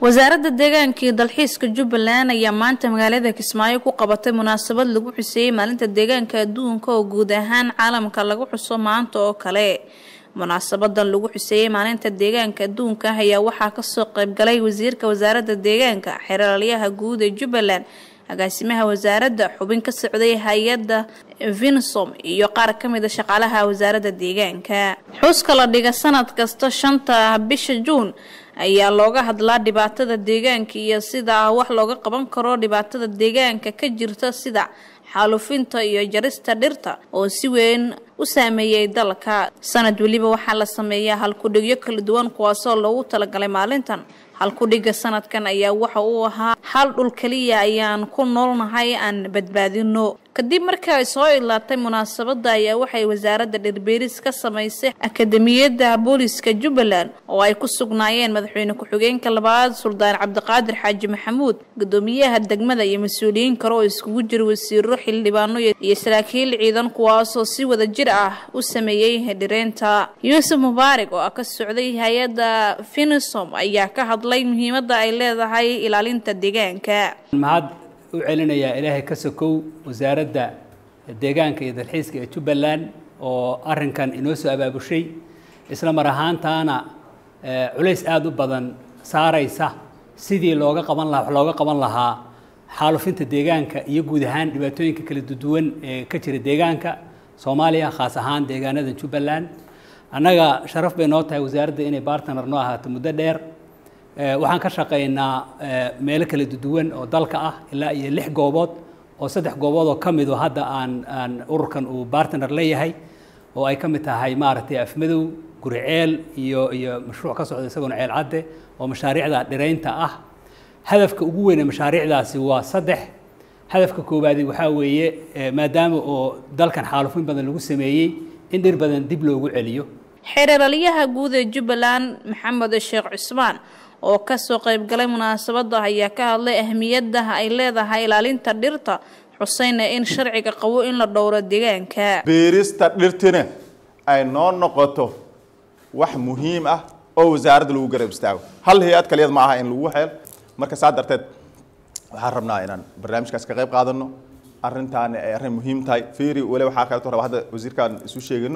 wasaaradda deegaanka iyo dalxiiska jubbaland ayaa maanta magaalada kismaayo ku qabatay munaasabad lagu xuseeyey maalinta deegaanka adduunka oo guud ahaan caalamka lagu xuso maanta oo kale munaasabadan lagu xuseeyey maalinta deegaanka adduunka ayaa waxaa kasoo qaybgalay wasiirka wasaaradda deegaanka xeeralyaha guud ee jubbaland agaasimaha wasaaradda xubin ka socday hay-adda vinsom iyo qaar ka mid a shaqaalaha wasaaradda deegaanka xuska la dhiga sanad kasta shanta bisha juun ayaa looga hadlaa dhibaatada deegaanka iyo sida wax looga qaban karo dhibaatada deegaanka ka jirta sida xaalufinta iyo jarista dhirta oo si weyn u saameeyay dalka sanad weliba waxaa la sameeyaa halkudhigyo kala duwan kuwaasoo loogu talagalay maalintan halkudhiga sanadkan ayaa waxa uu ahaa hal dhul keliya ayaan ku noolnahay aan badbaadino kadib markii ay soo idlaatay munaasabada ayaa waxay wasaaradda dhirbeeris ka samaysay akademiyadda booliska jubbaland oo ay ku sugnaayeen madaxweyne ku-xigeenka labaad suldaan cabdiqaadir xaaji maxamuud gudoomiyaha degmada iyo mas-uuliyiin kale oo iskugu jira wasiiro xildhibaano iyo saraakiil ciidan kuwaasoo si wada jir ah u sameeyey dhireynta yuusuf mubaarig oo ah ka socday hay-adda finisom ayaa ka hadlay muhiimadda ay leedahay ilaalinta deegaanka mahad u celinayaa ilaahay ka sokow wasaaradda deegaanka iyo dalxiiska ee jubbaland oo arinkan inoo soo abaabushay isla mar ahaantaana culays aada u badan saaraysa sidii looga qaban lahaa wax looga qaban lahaa xaalufinta deegaanka iyo guud ahaan dhibaatooyinka kala duwan ee ka jira deegaanka soomaaliya khaas ahaan deegaanada jubbaland annaga sharaf bay noo tahay wasaaradda inay bartner noo ahaato muddo dheer waxaan ka shaqaynaa meelo kala duwan oo dalka ah ilaa iyo lix goobood oo saddex goobood oo ka mido hadda aan aan ururkan uu bartner leeyahay oo ay ka mid tahay maaragtay afmadow guriceel iyo iyo mashruuc ka socda isagoona ceel cadde oo mashaariicda dhiraynta ah hadafka ugu weyn ee mashaariicdaasi waa saddex hadafka koowaadi waxaa weeye maadaama oo dalkan xaalufin badan lagu sameeyey in dhir badan dib loogu celiyo xeeralyaha guud ee jubbaland maxamed sheekh cusmaan oo kasoo qaybgalay munaasabada ayaa ka hadlay ahmiyadda ay leedahay ilaalinta dhirta xuseyna in sharciga qabo in la dhowro deegaanka beerista dhirtina ay noo noqoto wax muhiim ah oo wasaaradda lagu garab istaago hal hay-ad kaliyad ma aha in lagu xeel marka saa darteed waxaan rabnaa inaan barnaamijkaas ka qayb qaadano arrintaani ay arrin muhiim tahay firi weli waxaa kaleeto raba hadda wasiirkaan isu sheegino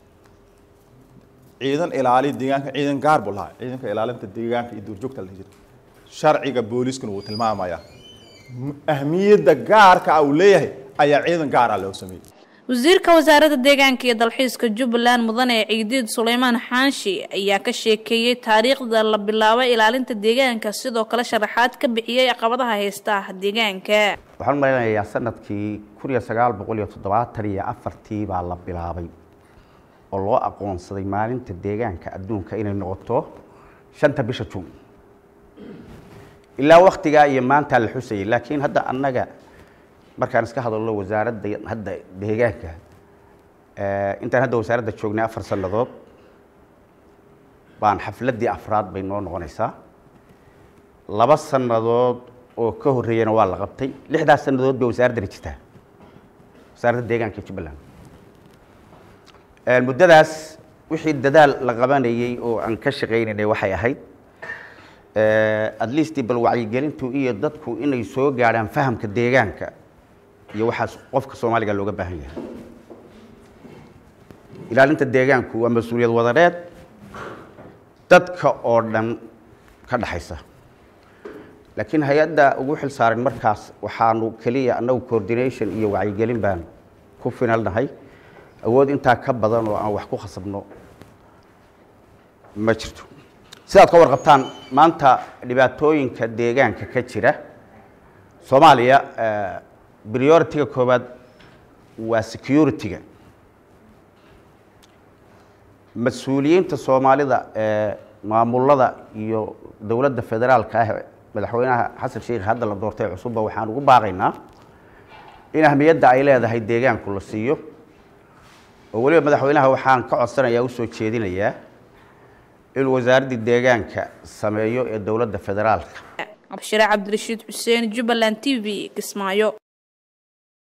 ciidan ilaaliya deegaanka ciidan gaar buu lahaa ciidanka ilaalinta deegaanka iyo duurjoogta la jira sharciga booliiskuna wuu tilmaamayaa ahmiyadda gaarka ah uu leeyahay ayaa ciidan gaara loo sameeyey wasiirka wasaaradda deegaanka iyo dalxiiska jubbaland mudane ciidiid suleymaan xaanshi ayaa ka sheekeeyey taariikhda la bilaabay ilaalinta deegaanka sidoo kale sharaxaad ka bixiyey caqabadaha haysta deegaanka waxaan u malaynayaa sanadkii kun iyo sagaal boqol iyo toddobaatan iyo afartii baa la bilaabay oo loo aqoonsaday maalinta deegaanka adduunka inay noqoto shanta bisha juun ilaa waktigaa iyo maantaa la xusayay laakiin hadda annaga markaan iska hadalno wasaaradda hadda deegaanka intaan hadda wasaaradda joognay afar sannadood baan xafladdii afraad bay noo noqonaysaa laba sannadood oo ka horreeyana waa la qabtay lixdaas sannadood bay wasaaraddani jirtaa wasaaradda deegaanka jubbaland muddadaas wixii dadaal la qabanayey oo aan ka shaqaynaynay waxay ahayd at least bal wacyigelintu iyo dadku inay soo gaadhaan fahamka deegaanka iyo waxaas qofka soomaaliga looga baahan yahay ilaalinta deegaanku waa mas-uuliyad wadareed dadka oo dhan ka dhaxaysa laakiin hay-adda ugu xil saaran markaas waxaanu keliya annagu coordination iyo wacyigelin baan ku finalnahay awood intaa ka badan oo aan wax ku khasabno ma jirto sidaad ka warqabtaan maanta dhibaatooyinka deegaanka ka jira soomaaliya priority-ga koowaad waa security-ga mas-uuliyiinta soomaalida ee maamulada iyo dowladda federaalka ah madaxweynaha xasan sheikh hadda la doortay cusubba waxaan ugu baaqaynaa in ahmiyadda ay leedahay deegaanku la siiyo oo weliba madaxweynaha waxaan ka codsanayaa usoo jeedinayaa inuu wasaaraddii deegaanka sameeyo ee dowladda federaalka cabshire cabdirashiid xuseen jubbaland t v kismaayo